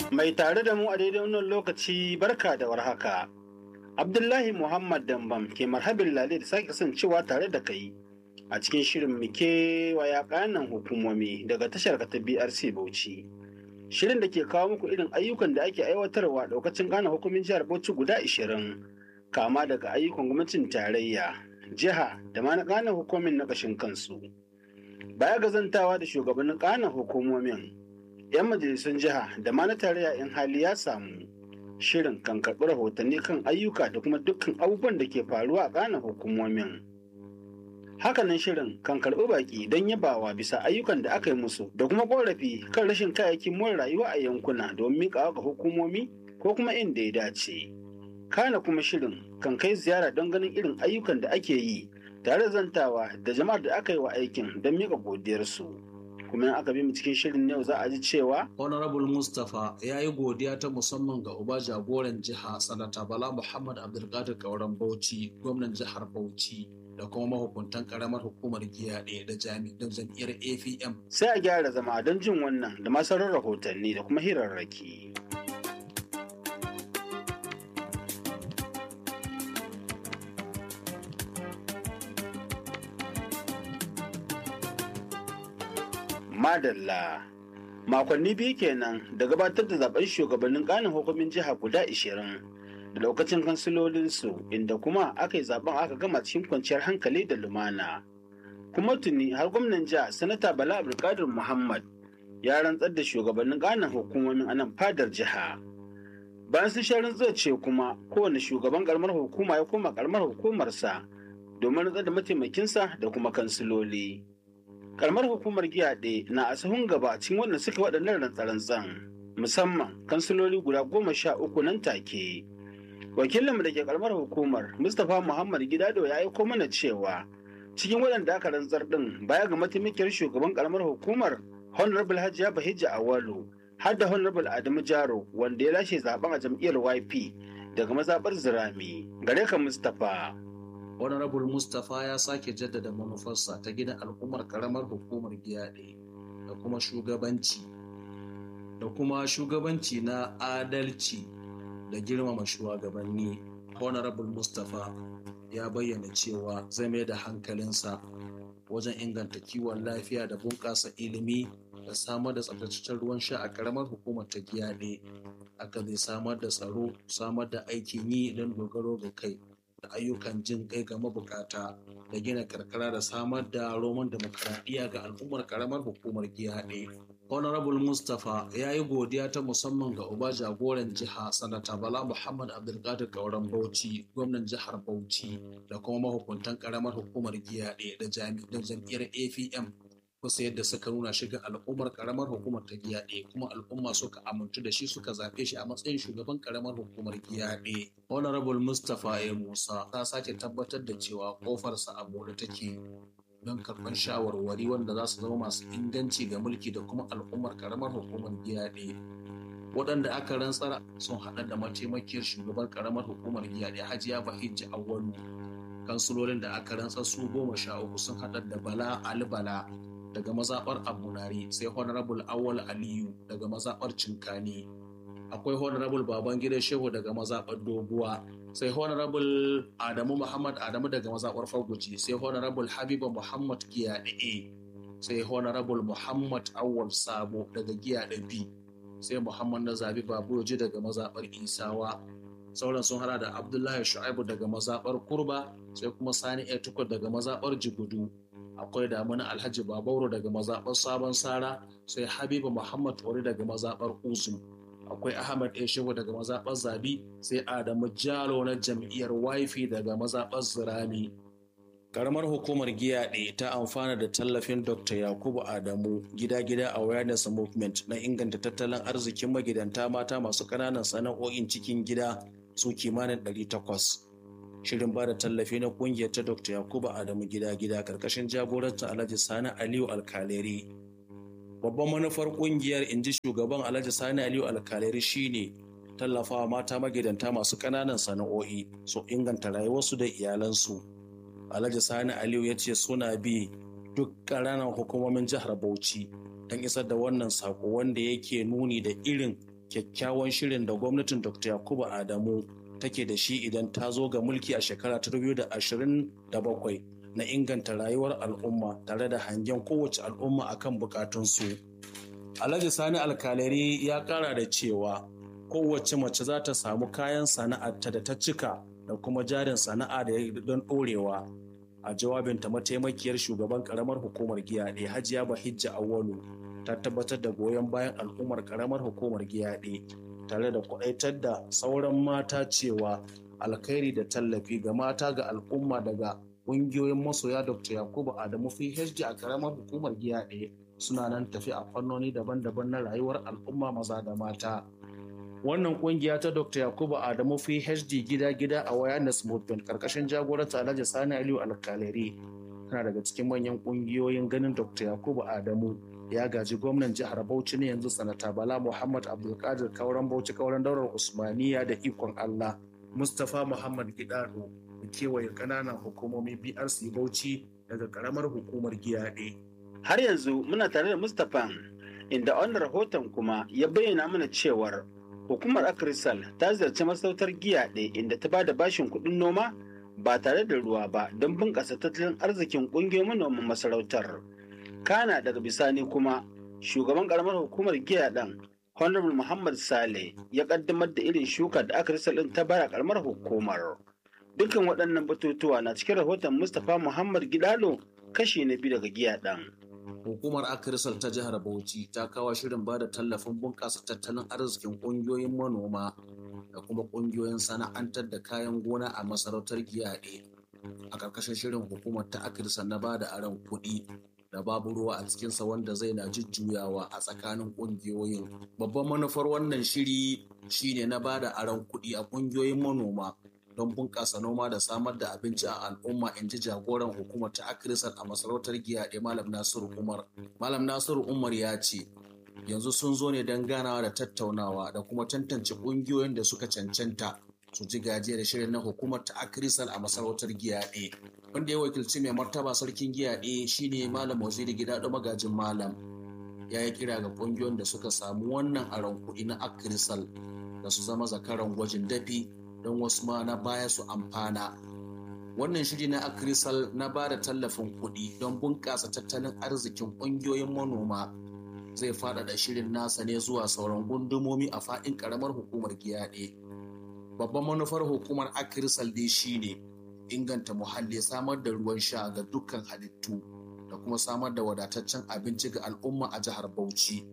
Mai tare da mu a daidai wannan lokaci barka da warhaka. Abdullahi Muhammad Dambam ke marhabin lale da sake kasancewa tare da kai a cikin shirin muke waya kanan hukumomi daga tashar ta BRC Bauchi. Shirin da ke kawo muku irin ayyukan da ake aiwatarwa daukacin gane hukumin jihar Bauchi guda 20 kama daga ayyukan gwamnatin tarayya, jiha da ma na gane hukumin na kashin kansu. Baya ga zantawa da shugabannin kanan hukumomin 'yan majalisun jiha da ma na tarayya in hali ya samu shirin kan karɓi rahotanni kan ayyuka da kuma dukkan abubuwan da ke faruwa a ƙanan hukumomin hakanan shirin kan karɓi baƙi don yabawa bisa ayyukan da aka yi musu da kuma ƙorafi kan rashin kayayyakin more rayuwa a yankuna domin miƙawa ga hukumomi ko kuma inda ya dace kana kuma shirin kan kai ziyara don ganin irin ayyukan da ake yi tare zantawa da jama'ar da aka yi wa aikin don miƙa godiyarsu. kuma aka bi mu cikin shirin yau za a ji cewa honorable mustapha ya yi godiya ta musamman ga uba jagoran jiha sanata bala muhammad abdulkadir kauran bauchi gwamnan jihar bauchi da kuma mahukuntan karamar hukumar giyaɗe da jami'an jam'iyyar apm sai a gyara zama don jin wannan da masarar rahotanni da kuma hirarraki. Madalla. Makonni biyu kenan da gabatar da zaben shugabannin kanin hukumin jiha guda 20 da lokacin kansilolinsu inda kuma aka yi zaben aka gama cikin kwanciyar hankali da lumana. Kuma tuni har gwamnan jiha sanata Bala Abdulkadir Muhammad ya rantsar da shugabannin kanin hukumomin anan fadar jiha. Bayan sun sha rantsar ce kuma kowane shugaban karamar hukuma ya koma karamar hukumarsa domin rantsar da mataimakinsa da kuma kansiloli. karamar hukumar giyaɗe na a sahun gaba cikin waɗanda suka waɗannan rantsarantsan musamman kansiloli guda goma sha uku nan take wakilinmu da ke karamar hukumar mustapha muhammad gidado ya aiko mana cewa cikin waɗanda aka rantsar ɗin baya ga mataimakiyar shugaban karamar hukumar honorable hajiya bahijja awalu har da honorable adamu jaro wanda ya lashe zaben a jam'iyyar yp daga mazaɓar zirami gare ka mustapha honorable mustapha ya sake jaddada manufarsa ta gina al'ummar karamar hukumar giyaɗe da kuma shugabanci da kuma shugabanci na adalci da girmama shugabanni honorable mustapha ya bayyana cewa zai mai da hankalinsa wajen inganta kiwon lafiya da bunƙasa ilimi da samar da tsabtataccen ruwan sha a karamar hukumar ta giyaɗe aka zai samar da tsaro samar da aikin yi don dogaro ga kai da ayyukan jin kai ga mabukata da gina karkara da samar da roman demokaradiyya ga al'ummar karamar hukumar giyaɗe. honorable mustapha ya yi godiya ta musamman ga uba jagoran jiha sanata bala muhammad abdulkadir kauran bauchi gwamnan jihar bauchi da kuma mahukuntan karamar hukumar giyaɗe da jami'an jam'iyyar apm kusa yadda suka nuna shiga al'ummar karamar hukumar ta giyaɗe kuma al'umma suka amintu da shi suka zaɓe shi a matsayin shugaban karamar hukumar giyaɗe honorable mustapha a musa ta sake tabbatar da cewa kofarsa a buɗe take don karɓar shawarwari wanda za su zama masu inganci ga mulki da kuma al'ummar karamar hukumar giyaɗe waɗanda aka rantsar sun haɗa da mataimakiyar shugaban karamar hukumar giyaɗe hajiya bahijji awwalu kansulolin da aka rantsar su goma sha uku sun haɗa da bala ali bala daga mazaɓar abunari sai honorable awal aliyu daga mazaɓar cinkani akwai honorable babangida shehu daga mazaɓar doguwa sai honorable adamu muhammad adamu daga mazaɓar faguji sai honorable habiba muhammad giyaɗe sai honorable muhammad awal sabo daga giyaɗe b sai muhammad na zabi babuji daga mazaɓar isawa sauran sun hada da abdullahi shu'aibu daga mazaɓar kurba sai kuma sani etukur daga mazaɓar jigudu akwai damuna alhaji babauro daga mazaɓar sabon sara sai habiba muhammad wari daga mazaɓar uzu akwai ahmad eshewu daga mazaɓar zabi sai adamu jalo na jam'iyyar wifi daga mazaɓar zirami karamar hukumar giyaɗe ta amfana da tallafin dr yakubu adamu gida-gida awareness movement na inganta tattalin arzikin magidanta mata masu ƙananan sana'o'in cikin gida su kimanin 800 shirin ba da tallafi na kungiyar ta dr yakubu adamu gida-gida karkashin jagorancin alhaji sani aliyu alkaleri babban manufar kungiyar inji shugaban alhaji sani aliyu alkaleri shine tallafawa mata magidanta masu ƙananan sana'o'i su inganta rayuwarsu da iyalansu alhaji sani aliyu ya ce suna bi duk ƙananan hukumomin jihar bauchi don isar da wannan sako wanda yake nuni da irin kyakkyawan shirin da gwamnatin dr yakubu adamu take da shi idan ta zo ga mulki a shekara ta 2027 na inganta rayuwar al'umma tare da hangen kowace al'umma akan bukatunsu alhaji sani alkalari ya kara da cewa kowace mace za ta samu kayan sana'arta da ta cika da kuma jarin sana'a da don ɗorewa a jawabinta mataimakiyar shugaban karamar hukumar giyaɗe hajiya bahijja awwalu ta tabbatar da goyon bayan al'ummar karamar hukumar giyaɗe tare da kwaɗaitar da sauran mata cewa alkhairi da tallafi ga mata ga al'umma daga ƙungiyoyin masoya dr yakubu adamu phd a karamar hukumar giyaɗe suna nan tafi a fannoni daban-daban na rayuwar al'umma maza da mata wannan kungiya ta dr yakubu adamu phd gida-gida a awareness movement karkashin jagoranta alhaji sani aliyu alkaleri tana daga cikin manyan kungiyoyin ganin dr yakubu adamu ya gaji gwamnan jihar bauchi ne yanzu sanata bala muhammad abdulkadir kauran bauchi kauran daular usmaniya da ikon allah mustapha muhammad gidado da kewaye kananan hukumomin brc bauchi daga karamar hukumar giyaɗe. har yanzu muna tare da mustapha inda wannan rahoton kuma ya bayyana mana cewar hukumar akrisal ta ziyarci masautar giya ɗaya inda ta bada bashin kuɗin noma ba tare da ruwa ba don bunƙasa tattalin arzikin ƙungiyoyin manoman masarautar kana daga bisani kuma shugaban ƙaramar hukumar giya ɗin honorable muhammad sale ya ƙaddamar da irin shuka da akrisal ɗin ta bara ƙaramar hukumar dukkan waɗannan batutuwa na cikin rahoton mustapha muhammad gidalo kashi na biyu daga giya ɗin Hukumar Akirisal ta jihar Bauchi ta kawo shirin ba da tallafin bunƙasa tattalin arzikin ƙungiyoyin manoma da kuma ƙungiyoyin sana'antar da kayan gona a masarautar giyaɗe. A ƙarƙashin shirin hukumar ta Akirisal na ba da aron kuɗi da babu ruwa a cikinsa wanda zai na jujjuyawa a tsakanin ƙungiyoyin. Babban manufar wannan shiri shine na ba da aron kuɗi a ƙungiyoyin manoma don bunƙasa noma da samar da abinci a al'umma in ji jagoran hukumar ta akirisar a masarautar giyaɗe malam nasiru umar malam nasiru umar ya ce yanzu sun zo ne don ganawa da tattaunawa da kuma tantance ƙungiyoyin da suka cancanta su ji gajiyar shirin na hukumar ta akirisar a masarautar giyaɗe wanda ya wakilci mai martaba sarkin giyaɗe shine malam waziri gida da magajin malam ya yi kira ga ƙungiyoyin da suka samu wannan aron kuɗi na akirisal da su zama zakaran gwajin dafi don wasu ma na baya su amfana. Wannan shiri na Akrisal na ba da tallafin kuɗi don bunƙasa tattalin arzikin ƙungiyoyin manoma zai faɗaɗa shirin nasa ne zuwa sauran gundumomi a faɗin ƙaramar hukumar giyaɗe. Babban manufar hukumar Akrisal dai shine inganta muhalli samar da ruwan sha ga dukkan halittu da kuma samar da wadataccen abinci ga al'umma a jihar Bauchi.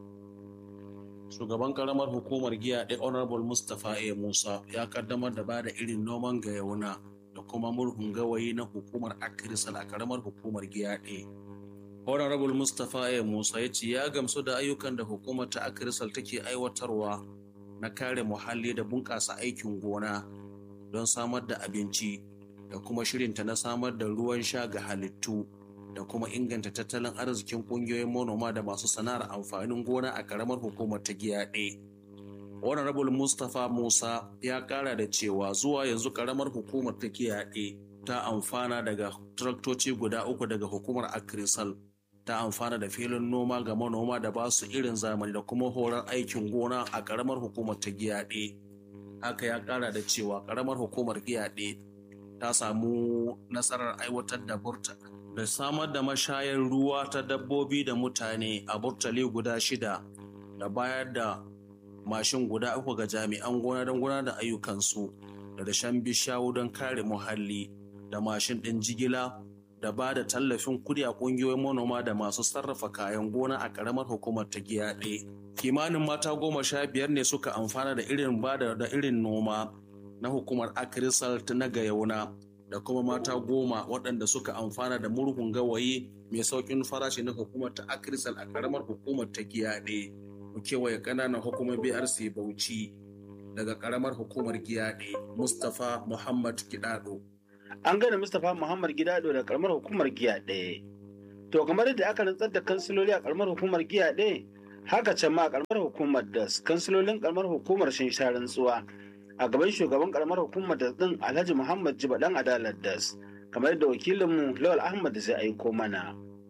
shugaban karamar hukumar giya ɗaya honorable mustapha a musa ya kaddamar da bada irin noman gayauna da kuma murhun gawayi na hukumar akirisal a karamar hukumar giya ɗaya honorable mustapha a musa ya ce ya gamsu da ayyukan da hukumar ta akirisal take aiwatarwa na kare muhalli da bunƙasa aikin gona don samar da abinci da kuma shirinta na samar da ruwan sha ga halittu da kuma inganta tattalin arzikin kungiyoyin manoma da masu sana'ar amfanin gona a karamar hukumar ta giyaɗe. honorable mustapha musa ya kara da cewa zuwa yanzu karamar hukumar ta giyaɗe ta amfana daga traktoci guda uku daga hukumar akrisal ta amfana da filin noma ga manoma da ba su irin zamani da kuma horar aikin gona a karamar hukumar ta giyaɗe haka ya kara da cewa karamar hukumar giyaɗe ta samu nasarar aiwatar da burta da samar da mashayar ruwa ta dabbobi da mutane a burtali guda shida da bayar da mashin guda uku ga jami'an gona don gudanar da ayyukansu da dashen bishawu don kare muhalli da mashin ɗin jigila da ba da tallafin kudi a ƙungiyoyin manoma da masu sarrafa kayan gona a ƙaramar hukumar ta giyaɗe. kimanin mata goma sha biyar ne suka amfana da irin ba da irin noma na hukumar akirisal ta na gayauna da kuma mata goma waɗanda suka amfana da murhun gawayi mai sauƙin farashi na hukumar ta akirisal a ƙaramar hukumar ta giyaɗe mu kewaye ƙananan hukumar brc bauchi daga ƙaramar hukumar giyaɗe mustapha muhammad gidado an gane mustapha muhammad gidado da ƙaramar hukumar giyaɗe to kamar yadda aka rantsar da kansiloli a ƙaramar hukumar giyaɗe haka can ma a ƙaramar hukumar das kansilolin ƙaramar hukumar sun sha rantsuwa a gaban shugaban karamar hukumar da din Alhaji Muhammad Jiba dan Adalar Das kamar da wakilinmu Lawal Ahmad zai aiko mana.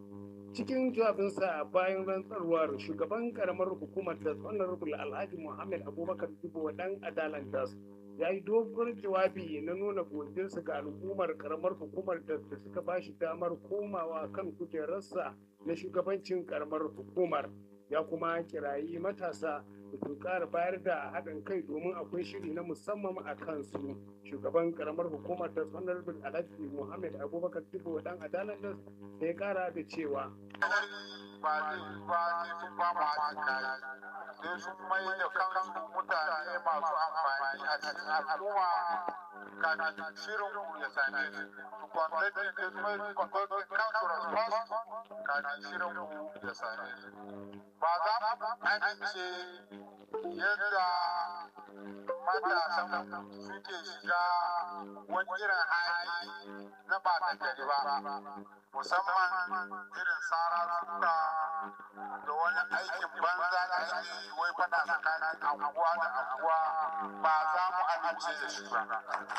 cikin jawabinsa bayan rantsarwar shugaban karamar hukumar da honorable alhaji muhammad abubakar jibo dan adalan das ya yi dogon jawabi na nuna godiyarsa ga al'ummar karamar hukumar da suka ba shi damar komawa kan kujerarsa na shugabancin karamar hukumar ya kuma kirayi matasa da su ƙara bayar da haɗin kai domin akwai shiri na musamman a kansu shugaban karamar hukumar da honorable alhaji muhammad abubakar jibo dan adalan das da ya ƙara da cewa ba zai ba zai sun ba mu haɗin kai sai sun mai da kansu mutane masu amfani a cikin al'umma kafin shirin ku ya same su su kwantattun da su mai kwantattun kansu response kafin shirin ku ya same su ba za mu amince yadda matasan suke shiga wani irin hali na ba ta gari ba musamman irin tsara suka da wani aikin banza da ake yi wai fada tsakanin anguwa da anguwa ba za mu amince da shi ba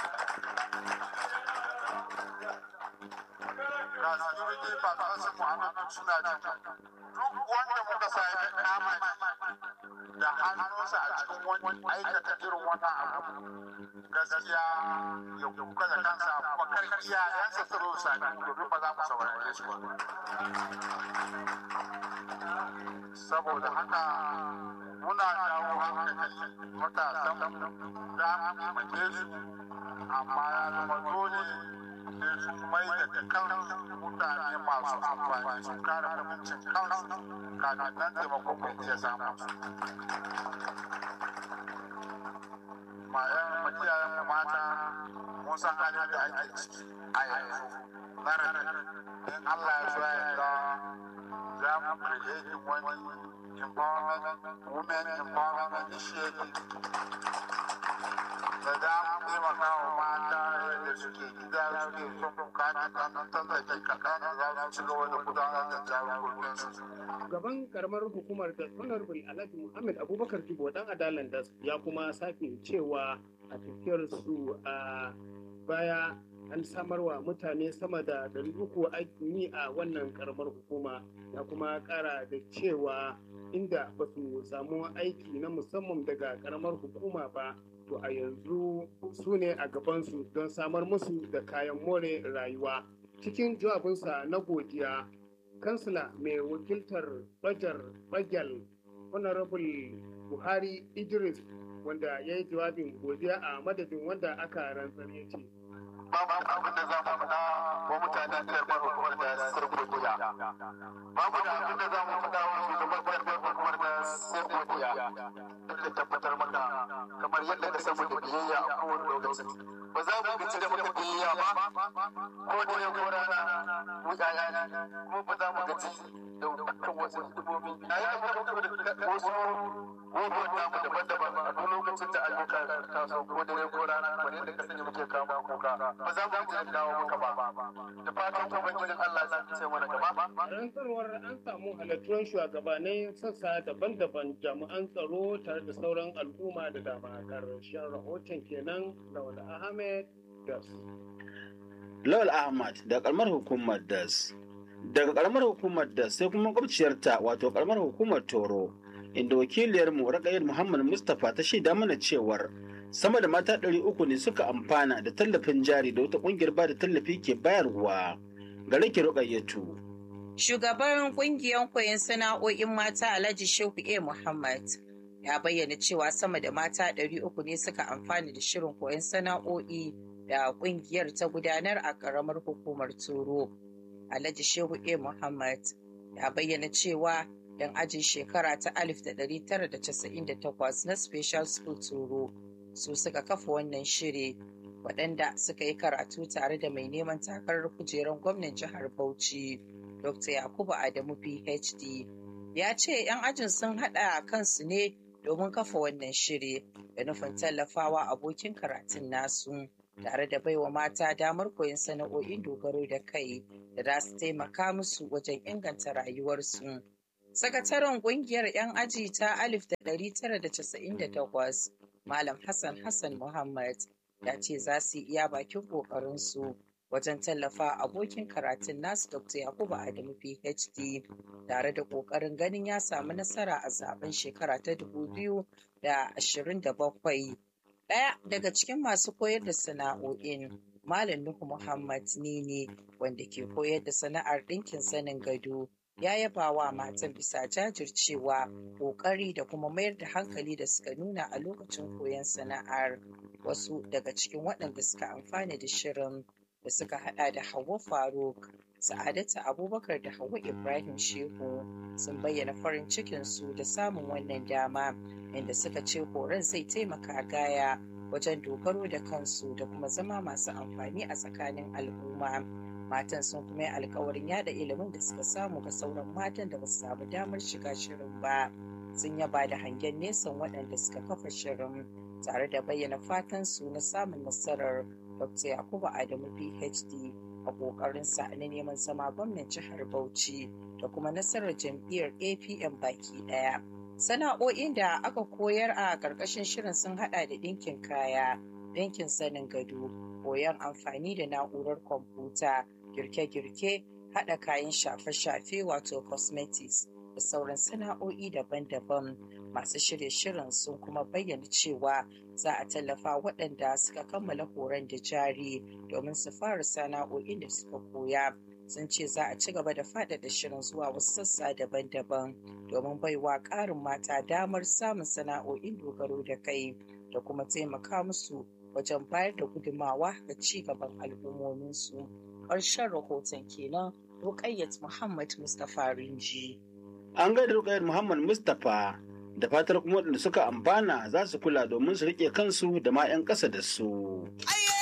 ga security partners muhammadu suna jin duk wanda muka sa ya kama da hannunsa a cikin wani aikata irin wannan abu gaskiya ya kuka da kansa kuma kar iyayensa su zo sami domin ba za mu saurare su ba saboda haka muna jawo hankali matasan za mu taimake su amma ya zama dole sai sun mai da kansu mutane masu amfani sun kare abincin kansu kafin nan taimakon mai iya samun su mayan makiyayen mu mata mun san halin da ake ciki a yanzu na in Allah ya so ya yarda za mu create wani empowerment women empowerment initiative da za mu taimaka wa mata yadda suke gida suke son bukatar kanan tallafi kaɗan za su ci gaba da gudanar da jagoransu. Gaban karamar hukumar da Honorable Alhaji Muhammad Abubakar Jibo dan Adalan das ya kuma sake cewa a tafiyar su a baya an samarwa mutane sama da ɗari uku aikin yi a wannan karamar hukuma ya kuma ƙara da cewa inda ba su samu aiki na musamman daga karamar hukuma ba to a yanzu su ne a gabansu don samar musu da kayan more rayuwa cikin jawabinsa na godiya kansila mai wakiltar bajar bagyal honorable buhari idris wanda ya yi jawabin godiya a madadin wanda aka rantsar ya ce babu abin da za mu faɗa wa mutanen karɓar hukumar da sir godiya babu da abin da za mu faɗa wa shugaban karɓar hukumar da sir godiya don da tabbatar maka kamar yadda ka samu da biyayya a kowane lokaci ba za mu gaci da maka biyayya ba ko da yau ko rana mu yaya ne kuma ba za mu gaci da dukkan wasu hidimomi a yi da wasu gogon namu daban-daban a duk lokacin da ayyuka taso ko dare ko rana kamar yadda ka sani muke kama kuka ba za mu ji dawo maka ba da fatan ubangijin Allah za ta ce mana gaba rantsarwar an samu halattuwar shugabannin sassa daban-daban jami'an tsaro tare da sauran al'umma da dama karshen rahoton kenan lawal ahmed das lawal ahmad da karamar hukumar das daga karamar hukumar das sai kuma makwabciyarta wato karamar hukumar toro inda wakiliyarmu Raqayyar Muhammad Mustapha ta shaida mana cewar sama da mata ɗari uku ne suka amfana da tallafin jari da wata ƙungiyar ba da tallafi ke bayarwa ga rake Ruqayyatu. Shugaban ƙungiyar koyon sana'o'in mata Alhaji Shehu A. Muhammad ya bayyana cewa sama da mata ɗari uku ne suka amfana da shirin koyon sana'o'i da ƙungiyar ta gudanar a ƙaramar hukumar Turo. Alhaji Shehu A. Muhammad ya bayyana cewa yan ajin shekara ta 1998 na Special School Turo su suka kafa wannan shiri waɗanda suka yi karatu tare da mai neman takarar kujerar gwamnan jihar Bauchi Dr. Yakubu Adamu PhD ya ce 'yan ajin sun haɗa kansu ne domin kafa wannan shiri da nufin tallafawa abokin karatun nasu tare da baiwa mata damar koyon sana'o'in dogaro da kai da za su taimaka musu wajen inganta rayuwarsu. Sakataren ƙungiyar 'yan aji ta 1998 Malam Hassan Hassan Muhammad ya ce za su iya bakin ƙoƙarinsu wajen tallafa abokin karatun nasu Dr. Yakubu Adamu PhD tare da ƙoƙarin ganin ya samu nasara a zaben shekara ta 2027. Ɗaya daga cikin masu koyar da sana'o'in Malam Nuhu Muhammad Nini wanda ke koyar da sana'ar ɗinkin zanin gado ya yaba wa matan bisa jajircewa ƙoƙari da kuma mayar da hankali da suka nuna a lokacin koyon sana'ar wasu daga cikin waɗanda suka amfana da shirin da suka hada da Hauwa Faruk, Sa'adatu Abubakar da Hauwa Ibrahim Shehu sun bayyana farin cikinsu da samun wannan dama inda suka ce horon zai taimaka gaya wajen dogaro da kansu da kuma zama masu amfani a tsakanin al'umma. Matan sun kuma yi alkawarin yada ilimin da suka samu ga sauran matan da ba su samu damar shiga shirin ba. Sun yaba da hangen nesan waɗanda suka kafa shirin tare da bayyana fatan su na samun nasarar Dr. Yakubu Adamu PhD a ƙoƙarinsa na neman zama gwamnan jihar Bauchi da kuma nasarar jam'iyyar APM baki ɗaya. Sana'o'in da aka koyar a ƙarƙashin shirin sun haɗa da ɗinkin kaya, ɗinkin sanin gado, koyon amfani da na'urar kwamfuta, girke-girke, haɗa kayan shafe-shafe wato cosmetics da sauran sana'o'i daban-daban. Masu shirye shirin sun kuma bayyana cewa za a tallafa waɗanda suka kammala horon da jari domin su fara sana'o'in da suka koya. Sun ce za a ci gaba da faɗaɗa shirin zuwa wasu sassa daban-daban domin baiwa ƙarin mata damar samun sana'o'in dogaro da kai da kuma taimaka musu wajen bayar da gudumawa ga ci gaban al'ummominsu. Ƙarshen rahoton kenan Rukayyat Muhammad Mustapha Rinji. An gaida Rukayyat Muhammad Mustapha da fatar kuma waɗanda suka amfana za su kula domin su riƙe kansu da ma 'yan ƙasa da su. Aye!